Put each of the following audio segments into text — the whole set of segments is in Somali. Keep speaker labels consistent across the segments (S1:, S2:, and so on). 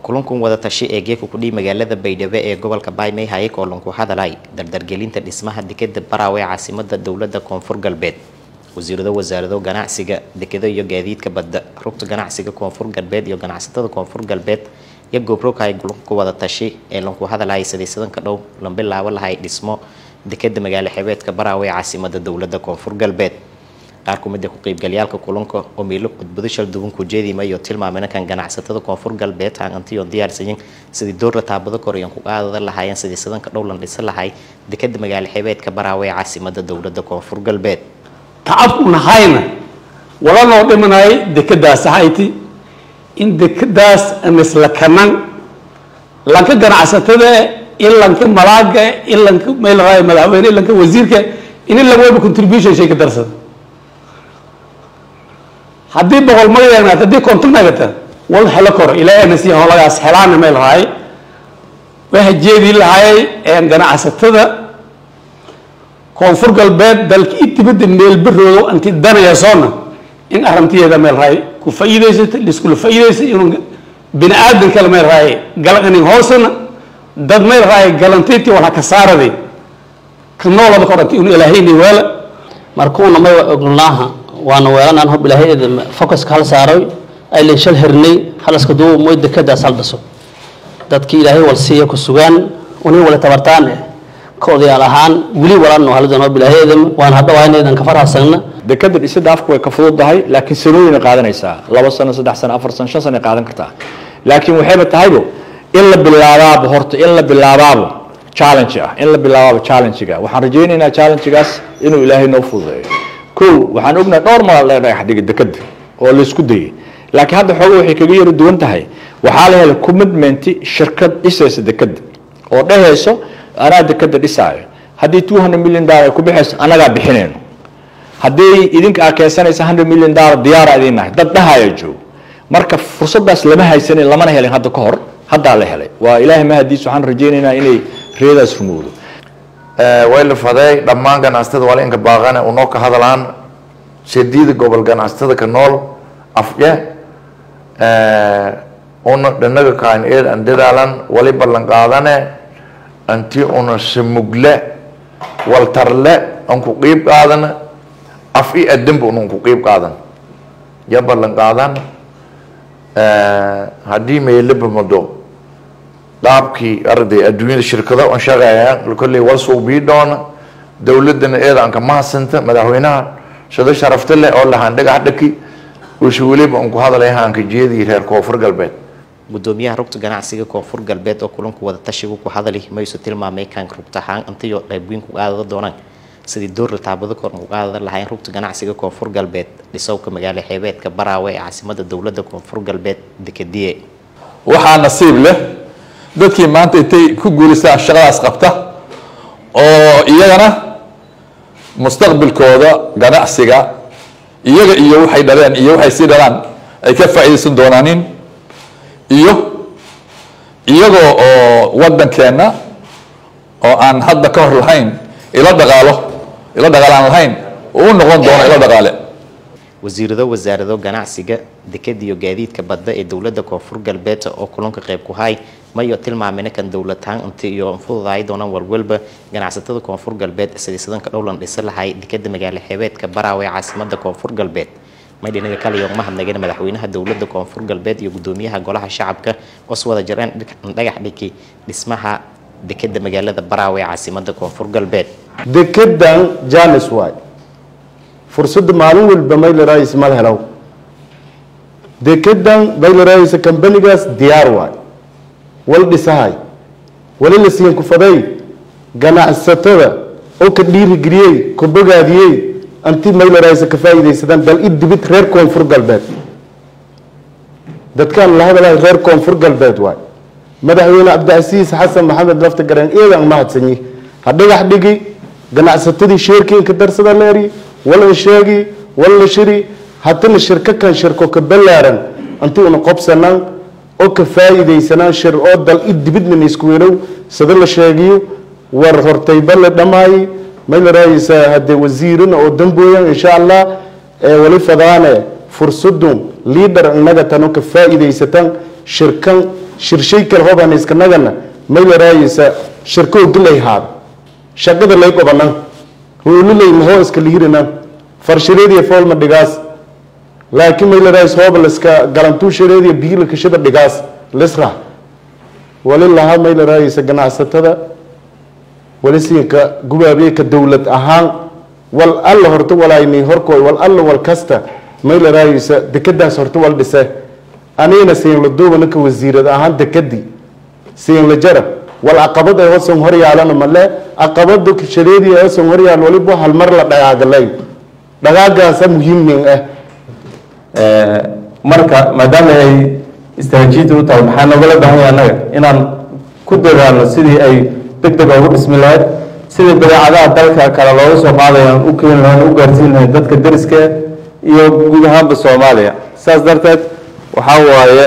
S1: kulankan wada tashi ee geeka kudhihi magaalada baydhabo ee gobolka baymey hayay oo lanku hadalay dardargelinta dhismaha dekeda baraawe ee caasimada dowlada koonfur galbeed wasiirado wasaarado ganacsiga dekado iyo gaadiidka badda rugta ganacsiga koonfur galbeed iyo ganacsatada koonfur galbeed iyo goobrooghay kulanka wada tashi ee lanku hadalay sadeysadanka dhow lan bilaabo lahay dhismo dekeda magaalo xebeedka baraawe ee caasimada dowlada koonfur galbeed qaar kumida ku qeybgalyaalka kulanka oo miilo khudbado shal duwan ku jeedimayo tilmaamena kan ganacsatada koonfur galbeed hangantiyo diyaarsayin sidii doorla taabado koreyan ku qaadada lahaayeen sidii sadanka dhowlan dhisa lahay dekeda magaalo xebeedka baraawe ee caasimada dowlada koonfur galbeed
S2: tacabku nahayna walanoo dhimanay dekadaas ahayti in dekadaas anisla kanan lanka ganacsatada in lanka malaaga in lanka meelraay madaxweyne in lanka wasiirka in lagwaba contribution shay ka darsada haddii boqol magayaagnaat haddii konton nagata wal helo koro ilaahay nasi howlagaas helaana meel raay waxa jeedi lahay ganacsatada koonfur galbeed dalka i dibadda meel baroodo anti danayasoona in arrintiyeeda meel raay ku faa'iidaysato liskula faa'iidaysa inuu bini aadan kale meel raay galaqanin hoosana dad meel raay galantiyti wala ka saaraday ka noolada ka odhantay inuu ilaahayni weela
S3: markuuna may ognaaha waana weelanaan hob ilaahayeeda focuska hal saaray aylan shal hirnay halaska duu moy dekadaas hal dhaso dadkii ilaahay wal siiya ku sugaan unii wala tabartaane ka odayaal ahaan weli walaano haladan hob ilaahayeeda waan hadhawaaynaydan ka farhasagna
S4: dekada dhisida afku way ka fududahay laakiin sanooyin qaadanaysaa laba sano saddex sano afar sano shan sano ay qaadan kartaa laakiin waxayba tahaybo in la bilaabaabo horta in la bilaabaabo challenge ah in la bilaabaabo challenge-ga waxaan rajaynaynaa challenge-gaas inuu ilaahay noo fududeeyo kow waxaan ognahay dhowr maal lee dhagax dhigay dekada oo laysku dayay laakiin hadda xooga waxay kaga yara duwan tahay waxaa la helay commitment shirkad dhisaysa dekada oo dhehayso anaa dekada dhisaayo haddii two hundred million dollar ay ku bixayso annagaa bixinayno haddii idinka aa keensanaysa hundred million dollar diyaara idin nahay dad dhahaya joog marka fursadaas lama haysanin lamana helin hadda ka hor haddaa la helay waa ilaahay mahadiis waxaan rajaynaynaa inay reedaas rumowdo
S5: way la faday dhammaan ganacsatada waa inka baaqane unoo ka hadalaan shadiida gobol ganacsatada ka nool afye una dhanaga kaan eed an dadaalan wali ballan qaadane anti una samugle waltarle an ku qiib qaadana af i adamba una ku qiib qaadan ya ballan qaadan haddii meelaba mado dhaabkii arday adduunyada shirkado aan shaqeeyaan kolley wal suubii doona dowladana eeda aan ka mahadsanta madaxweynaha shado sharafta leh oo lahaan dhagax dhaki uuse weliba aan ku hadalay haanka jeedii reer koonfur galbeed
S1: gudoomiyaha rugta ganacsiga koonfur galbeed oo kulanku wada tashigu ku hadali maysu tilmaamay kan rugtahaan intayo qaybweyn ku qaadada doonaan sidii door la taabado kor u qaadada lahayn rugta ganacsiga koonfur galbeed dhisowka magaalo xeebeedka baraawe ee caasimada dowlada koonfur galbeed dekadiye
S6: waxaa nasiib leh dadkii maanta intay ku guulaystaan shaqadaas qabta oo iyagana mustaqbilkooda ganacsiga iyaga iyo waxay dhaleen iyo waxay sii dhalaan ay ka faa'iidaysan doonaanin iyo iyagoo oo waddankeenna oo aan hadda ka hor lahayn ila dhaqaalo ila dhaqaale aan lahayn uu noqon doono ila dhaqaale
S1: wasiirado wasaarado ganacsiga dekada iyo gaadiidka badda ee dowlada koonfur galbeed oo kulanka qayb ku hay mayo tilmaamina kan dowladahaan inta iyo fududaay doonaan walwalba ganacsatada koonfur galbeed sidii ka dhowlan dhisa lahay dekada magaalo xeebeedka baraawe ee caasimada koonfur galbeed may dhinaga kaliyo mahadnageen madaxweynaha dowlada koonfur galbeed iyo gudoomiyaha golaha shacabka os wada jireen dhagax dhigi dhismaha dekada magaalada baraawe ee caasimada koonfur galbeed
S7: dekedan janis waay fursadda maalin walba maylerayis mal helaw dekedan maylerayisa kambanigaas diyaar waay wal dhisahay wali la siiyan kufaday ganacsatada oo ka dhiirigeliyey ka bogaadiyey anti maylerayisa ka faa'iidaysadaan bal i dibid reer koonfur galbeed dadkaan la hadalay reer koonfur galbeed waay madaxweyne cabdicasiis xasan maxamed lafta gareen eedan mahadsanyi ha dhagax dhigi ganacsatadii sheerkiinka darsada leeri walan sheegi walla shiri haddana shirko kan shirko ka ballaaran anti una qobsanaan oo ka faa'iidaysanaan shir oo dal i dibidna isku weelow sida la sheegiyo war hortayba la dhammaayay may la raayaysaa haddee wasiirina oo dambooyan insha allah ee wali fadaane fursadun liidhar innaga tano ka faa'iidaysatan shirkan shirshay kale hobaan iskanagana maylaraayisa shirkoo gilay haad shaqada lay qobanan hoolilay mahoo iska lihirinan farshareediya foolma dhigaas laakiin maylaraayis hooba laska galantuu shareediya biyilka shida dhigaas lisra wali lahaa maylaraayisa ganacsatada wali siinka gubaabiyeka dowlad ahaan wal alla horta walaayni horkooy wal alla wal kasta maylaraayisa dekadaas horta wal dhise anigana siin la duubana ka wasiirad ahaan dekadii siin la jara wal caqabad ay hosan hor yaalana male caqabada shareedii ay hosan hor yaal waliba hal mar la dhagaagalay dhagaagaasa muhiimin ah
S8: marka maadaama ay istaraatiijiyada u tahay maxaa nogala baahan yahay annaga inaan ku dadaalno sidii ay deg deg ugu dhismi lahayd sidii badeecadaha dalka kale looga soo qaadayo aan u keeni lahayn u gaarsiin lahayn dadka deriska iyo guud ahaanba soomaaliya saas darteed waxaa waaye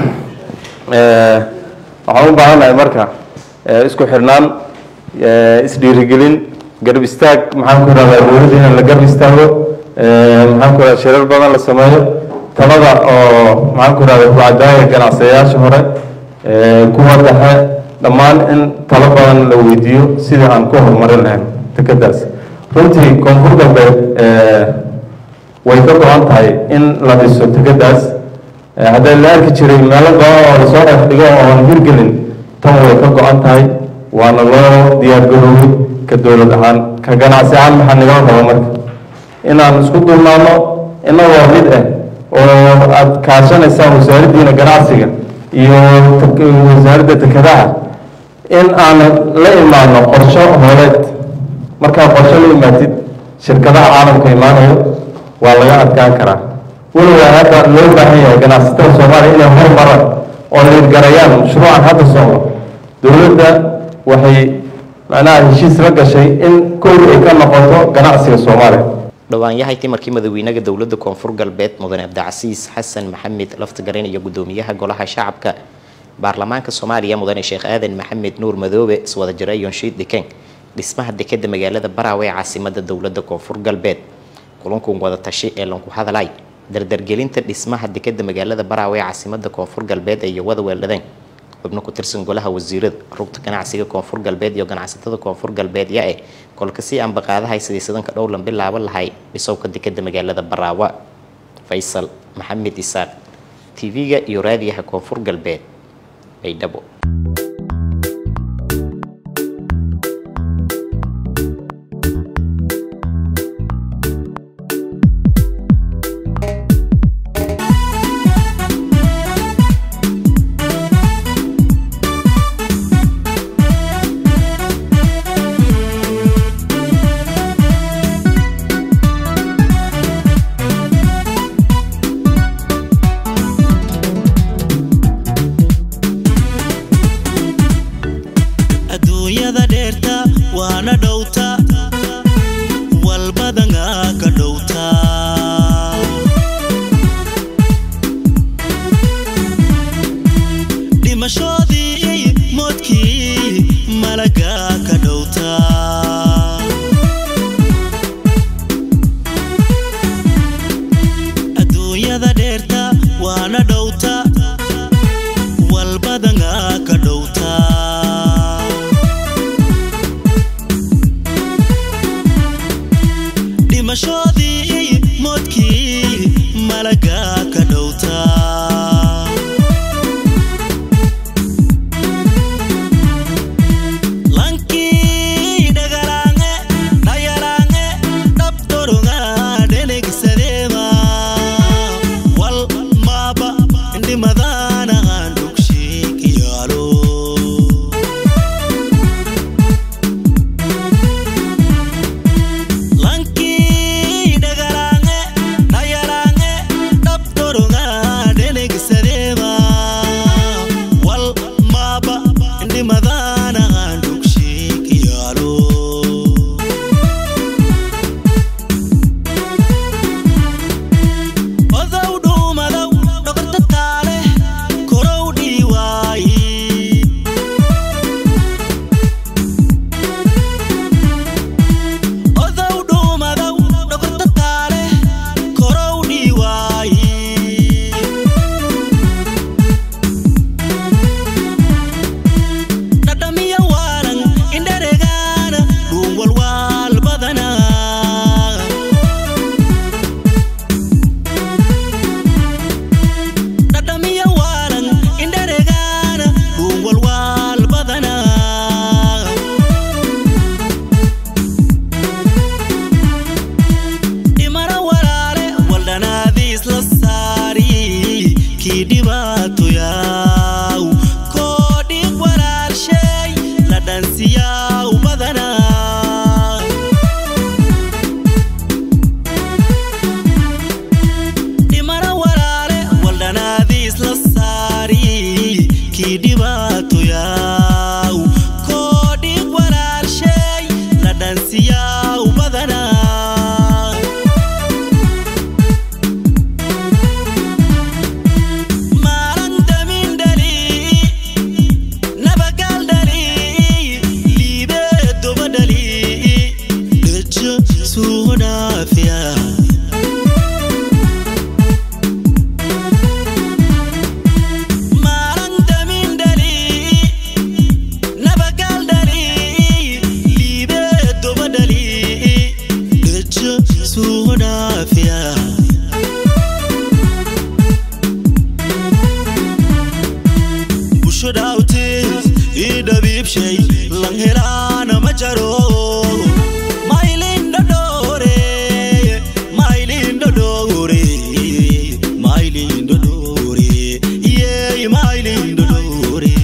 S8: waxaan u baahannahay marka isku xirnaan isdhiirigelin garab istaag maxaan ku ihahdaa dowladda in la garab istaago maxaan ku ihahdaa shirar badan la sameeyo talada oo maxaan ku ihahdaa kucadaaya ganacsayaasha hore kuwa dhexe dhammaan in talo badan la weydiiyo sidii aan ku horumarin lahayn dekadaas runtii koonfur galbeed way ka go-an tahay in la dhiso dekadaas hadday la arki jiray meelo badan oo lasoo dhex dhigo oo aan hirgelin tan way ka go-an tahay waana loo diyaar garoobay ka dowlad ahaan ka ganacsi ahaan maxaa nagala raba marka inaan isku duubnaano inagoo mid ah oo aad kaashanaysaan wasaaraddiina ganacsiga iyo wasaaradda dekedaha in aan la imaano qorsho hooleed markaa qorsho la imaatid shirkadaha caalamka imaanayo waa laga adkaan karaa weliba hadda loo baahan yahay ganacsatada soomaaliya inay hormaraan oo liirgarayaan mashruucan hadda socdo dowladda waxay macnaha heshiis la gashay in kowri ay ka noqoto ganacsiga soomaaliya
S1: dhowaan yahay timarkii madaxweynaha dowladda koonfur galbeed mudane cabdicasiis xasan maxamed laftigarin iyo gudoomiyaha golaha shacabka baarlamaanka soomaaliya mudane sheekh aadan maxamed nuur madoobe iswada jira yonshiid dikeng dhismaha dekeda magaalada baraawe ee caasimada dowladda koonfur galbeed kulankan wada tashi ee lanku hadalay dardargelinta dhismaha dekeda magaalada baraawe ee caasimada koonfur galbeed ee wada weeldhadeen xubno ku tirsan golaha wasiirada rugta ganacsiga koonfur galbeed iyo ganacsatada koonfur galbeed yaa eh kolka si aanba qaadahay sidii sadanka dhowlan bilaabo lahay dhisowka dekeda magaalada baraawa faysal maxamed isaaq tv-ga iyo raadiyaha koonfur galbeed baydhabo
S9: adduunyada dheerta waana dhowta walbadanga ka dhowta dhimashoodii moodkii malaga ka dhowta adduunyada dheerta waana dhowta walbadanga ka dhowta dhimashoodii moodkii malaga ka dhowta lanka dhibaatoyaw koodhig walaalshay la dhansiyaw badanaa maalan damin dhali nabagal dhali liibee doba dhali dhejo suu dhaafiya maalan damin dhali nabagal dhali liibee doba dhali dhejo suu dhaafiya busho dhaawtees ii dhabiibshay lan helaana ma jaro maylindhodhoore maylindhodhoore maylindhodhoore yeey maylindhodhoore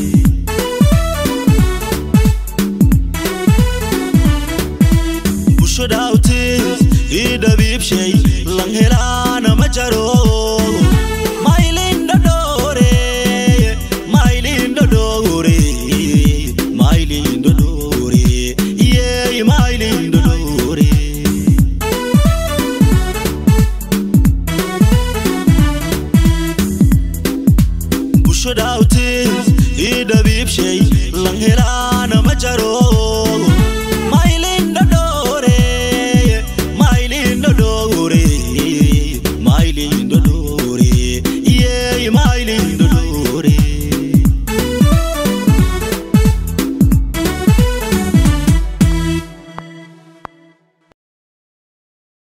S9: busho dhaawtees ii dhabiibshay lan helaana ma jaro maylindhodhoore maylindhodhoore maylindhodhoore yeey maylindhodhoore busho dhaawtees ii dhabiibshay lan helaana ma jaro